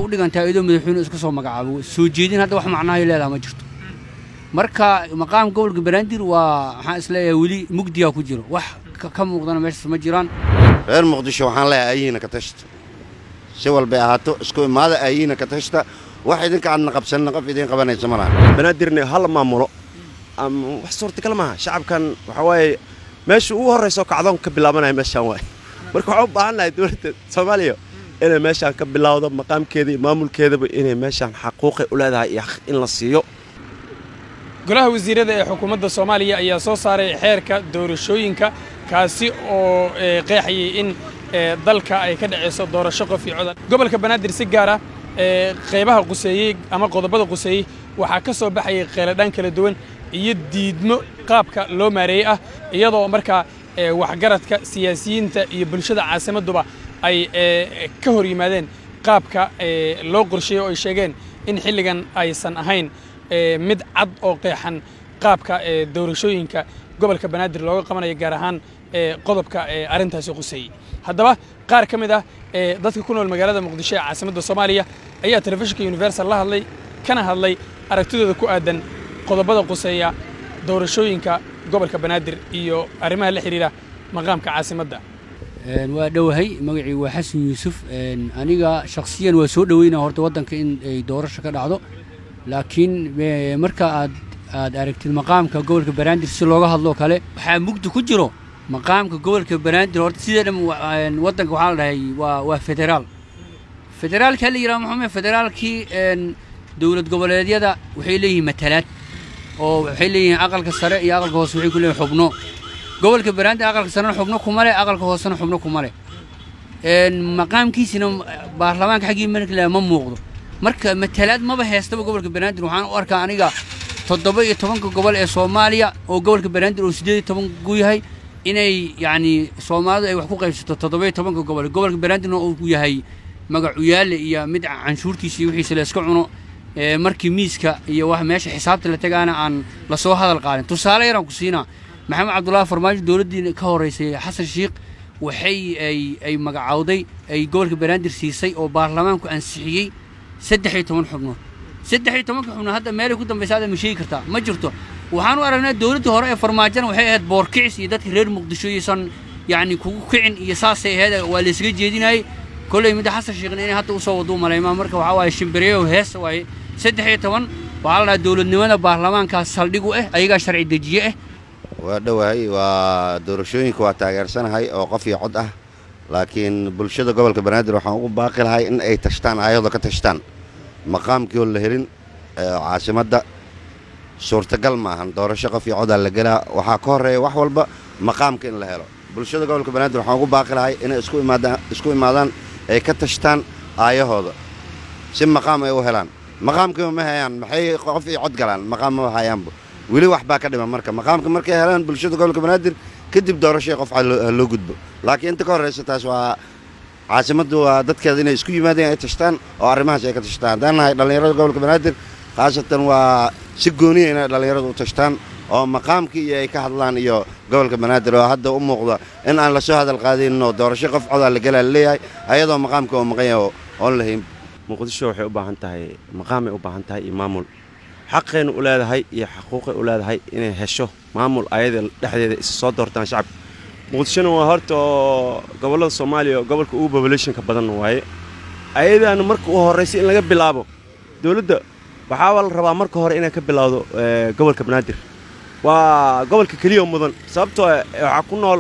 u dhigantaa iyadoo madaxweyne iska soo magacaabo soo jeedin hadda wax macnahay leedaha ma jirto marka maqaam gobolka banaadir waa waxaan isleeyahay weli mugdigaa ku jiro wax ka muuqdana meeshaas ma jiraan reer muqdisho waxaan leeyahay aayihiina ka tashta si walbay ahaato isku imaada aayihiina ka tashta wax idinka aadna qabsanina qof idiin qabanaysa ma laha banaadirna hala maamulo ama wax suurtagal maaha shacabkan waxaa waaye meesha ugu horraysa oo kacdoon ka bilaabanaya meeshaan waaye marka waxaan u baahannahay dowladda soomaaliya inay meeshaan ka bilowdo maqaamkeeda iyo maamulkeedaba inay meeshaan xaquuqay u leedahay iyo in la siiyo golaha wasiirada ee xukuumadda soomaaliya ayaa soo saaray xeerka doorashooyinka kaasi oo qeexayay in dalka ay ka dhacayso doorasho qof iyo codan gobolka banaadir si gaar ah qaybaha quseeyey ama qodobada quseeyey waxaa ka soo baxayay qeeladhaan kala duwan iyo diidmo qaabka loo maareeyey ah iyadoo markaa waxgaradka siyaasiyiinta iyo bulshada caasimadduba ay ka hor yimaadeen qaabka loo qorsheeyey oo ay sheegeen in xilligan aysan ahayn mid cad oo qeexan qaabka doorashooyinka gobolka banaadir looga qabanayo gaar ahaan qodobka arrintaasi quseeyey haddaba qaar ka mid ah dadka ku nool magaalada muqdisho ee caasimadda soomaaliya ayaa telefishinka universal la hadlay kana hadlay aragtidooda ku aadan qodobada quseeya doorashooyinka gobolka banaadir iyo arrimaha la xidhiira maqaamka caasimadda waa dhowahay magacii waa xasan yuusuf aniga shakhsiyan waa soo dhoweynaa horta waddanka in ay doorasho ka dhacdo laakiin marka aad aad aragtid maqaamka gobolka banaadir si looga hadloo kale waxaa mugdi ku jiro maqaamka gobolka banaadir horta sidee dham waddanka waxaa la dhahay waa waa federaal federaalka la yidhaha maxume federaalkii dowlad goboleedyada waxay leeyihiin matalaad oo waxay leeyihiin aqalka sare iyo aqalka hoose waxay ku leeyihin xubno gobolka banaadir aqalka sarena xubno kuma leh aqalka hoosena xubno kuma leh maqaamkiisina baarlamaanka xaggii markale ma muuqdo marka matalaad maba heestaba gobolka banaadir waxaan u arkaa aniga toddoba iyo tobanka gobol ee soomaaliya oo gobolka banaadir oo siddeed iyo toban gu yahay inay yacni soomaalidu ay wax ku qaybsato toddoba iyo tobanka gobol gobolka banaadirna uu yahay magacuyaale iyo mid canshuurtiisa iyo wixiisa la iska cuno markii miiska iyo wax meesha xisaabta la tagaana aan lasoo hadal qaadin tusaale yaraan ku siinaa maxamed cabdullaahi farmaajo dowladdii ka horraysay xasan shiikh waxay ay ay magacowday ay gobolka banaadir siisay oo baarlamaanku ansixiyey saddex iyo toban xubnood saddex iyo tobanka xubnood hadda meelay ku dambaysa hadda ma sheegi kartaa ma jirto waxaan u aragnaa dowladdii hore ee farmaajona waxay ahayd boorkicis iyo dadka reer muqdisho iyosan yacni kugu kicin iyo saasay ahayd waa la isaga jeedinayay kolley midda xasan shiikhna inay hadda usoo waduu malaymaa marka waxaa waaye shimbireyo hees waaye saddex iyo toban waxaa la dhahaa dowladnimada baarlamaankaas saldhig u ah ayagaa sharci dejiye ah waa dhowahay waa doorashooyinka waa taageersanahay oo qof iyo cod ah laakiin bulshada gobolka banaadir waxaan ugu baaqi lahay in ay tashtaan ayadoo ka tashtaan maqaamkii oo la helin caasimadda suurtagal ma ahan doorasho qof iyo codaa la gelaa waxaa ka horreeya wax walba maqaamka in la helo bulshada gobolka banaadir waxaan ugu baaqi lahay inay isku imaadaan isku imaadaan ay ka tashtaan aayahooda si maqaam ay u helaan maqaamkiiba ma hayaan maxay qof iyo cod galaan maqaam ma hayaanba weli wax baa ka dhiman marka maqaamka markay helaan bulshada gobolka banaadir kadib doorashada qof loo gudbo laakiin inta ka horraysa taas waa caasimaddu waa dadkeeda inay isku yimaadeen ay tashtaan oo arrimahaas ay ka tashtaan haddaan nahay dhallinyarada gobolka banaadir khaasatan waa si gooniya inay dhallinyaradu u tashtaan oo maqaamkii iyo ay ka hadlaan iyo gobolka banaadir oo hadda u muuqda in aan lasoo hadal qaadaynin oo doorasho qof codaa la gelaa laleeyahay ayadoo maqaamka oo maqan yahay oon lahayn muqdisho waxay u baahan tahay maqaamay u baahan tahay iyo maamul xaqaynu u leedahay iyo xaquuqay u leedahay inay hesho maamul ayada dhexdeeda isa soo doortaan shacabka muqdishona waa horta oo gobollada soomaaliya gobolka ugu bobulationka badan waaye ayadaana marka u horraysay in laga bilaabo dowladda waxaaba la rabaa marka hore inay ka bilowdo gobolka banaadir waa gobolka keliya mudan sababtoo waxaa ku nool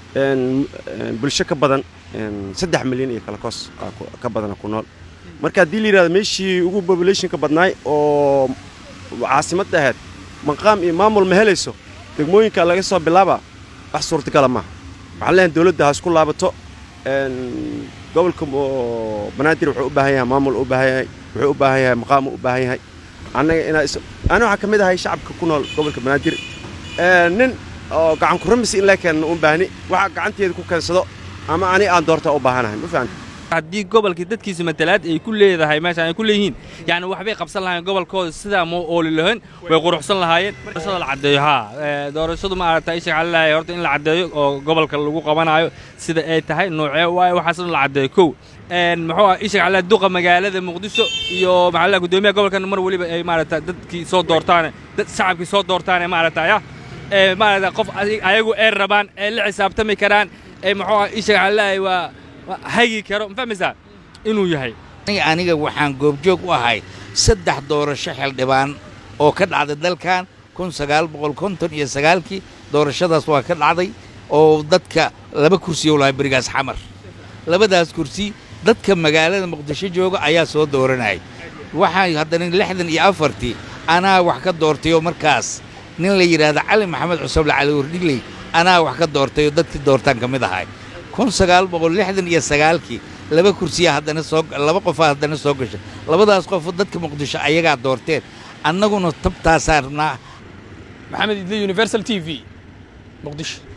bulsho ka badan saddex milyan iyo kala koos ka badana ku nool marka haddii la yidhahdo meeshii ugu bobulationka badnaay oo caasimadda ahayd maqaam iyo maamul ma helayso degmooyinka laga soo bilaaba wax suurtagala maaha waxaan leeyahay dowladda ha isku laabato gobolka banaadir wuxuu u baahan yahay maamul u baahan yahay wuxuu u baahan yahay maqaamu u baahan yahay annaga inaa ana waxaa ka mid ahay shacabka ku nool gobolka banaadir nin oo gacan ku ramis in la keenna u baahni waxa gacanteeda ku keensado ama ani aan doortaa u baahanahay ma fahamta haddii gobolkii dadkiisa matalaad ay ku leedahay meeshaan ay ku leeyihiin yacni waxbay qabsan lahaayeen gobolkooda sidaa ma ooli lahayn way quruxsan lahaayeen doorashada la caddeeyo haa ee, doorashadu ma aragtay isha waxaa leeyahay horta in la caddeeyo oo gobolka lagu qabanayo sida ay tahay noocee waaye waxaasna la caddeeyo kow een muxuu ah isha waxaa duqa magaalada muqdisho iyo maxaa la gudoomiyaha gobolkan mar waliba ay maaragta dadkii soo doortaan dad shacabkii soo doortaan maaragtay ah ee maaragta qof asi- ayagu ay rabaan ay la xisaabtami karaan ee muxuu ah isha waxaa leeyahay waa waa hagi karo ma fahmaysaa inuu yahay aniga aniga waxaan goobjoog u ahay saddex doorasho xildhibaan oo ka dhacday dalkan kun sagaal boqol konton iyo sagaalkii doorashadaas waa ka dhacday oo dadka laba kursi oo lahay berigaas xamar labadaas kursi dadka magaalada muqdisho jooga ayaa soo dooranayay waxaa haddana lixdan iyo afartii anaa wax ka doortay oo markaas nin la yidhaahda cali maxamed cusable cali wardhigley anaa wax ka doortay oo dadkii doortaan ka mid ahay kun sagaal boqol lixdan iyo sagaalkii laba kursiya haddana soo laba qofaa haddana soo gashay labadaas qof dadka muqdisho ayagaa doorteen annaguna tabtaasaan rabnaa maxamed idle universal t v muqdisho